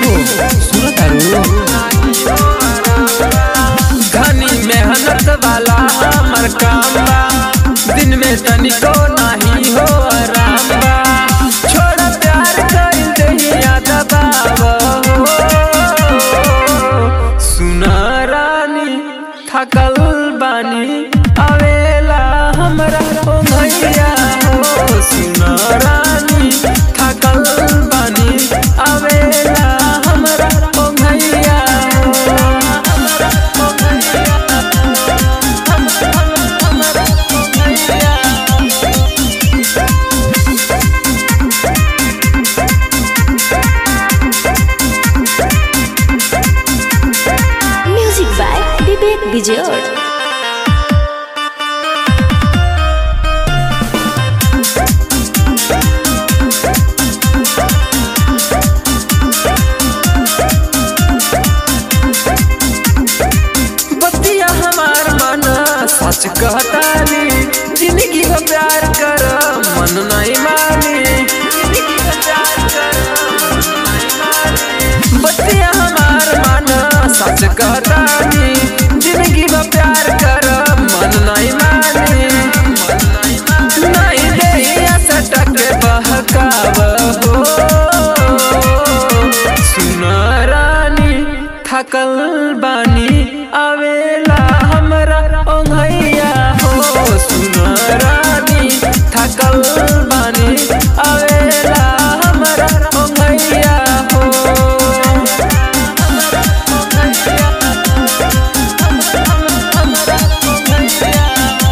सुनो तारू घनी मेहनत वाला हमर काम बा दिन में तनिको नाही हो आराम बा छोड़ प्यार कर दहिया दबाव सुना रानी थकल बानी आवेला हमरा ओ भैया हो सुना रानी थकल बानी आवेला हमरा ओ भैया हो हमरा ओ भैया हमरा हमरा ओ भैया Music by Vivek Vijay. बतिया हमार मन सच कहतानी जिंदगी हो प्यार कर मन नहीं मानी जिंदगी हो प्यार कर मन नहीं मानी बतिया हमार मन सच कहतानी जिंदगी हो प्यार कर मन नहीं मानी मन नहीं मानी नहीं देहिया सटक बहकाव हो सुन रानी थकल बानी आवेला हमरा ओंघैया हो सुन रानी थकल बानी आवेला हमरा ओंघैया हो हमरा ओंघैया हमरा ओंघैया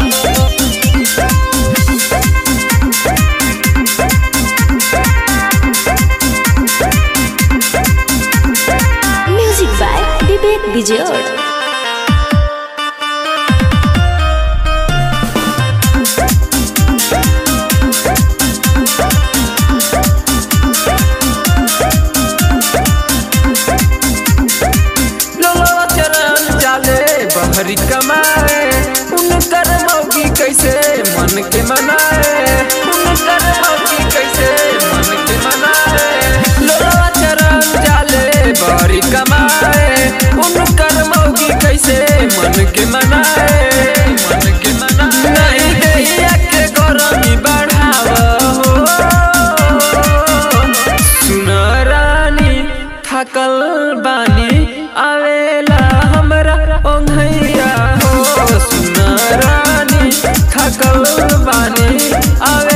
Music by Vivek Vijay. लोलवा चरण जाले बहरी कमाए उनकर मौगी कैसे मन के मनाए उनकर मौगी कैसे मन के मनाए लोलवा चरण जाले बहरी कमाए उनकर मौगी कैसे मन के मनाए मन के मनाए नहीं दैया के गरमी बढ़ाव हो सुन रानी थकल बानी आवेला हमरा ओंघैया हो सुन रानी थकल बानी आवे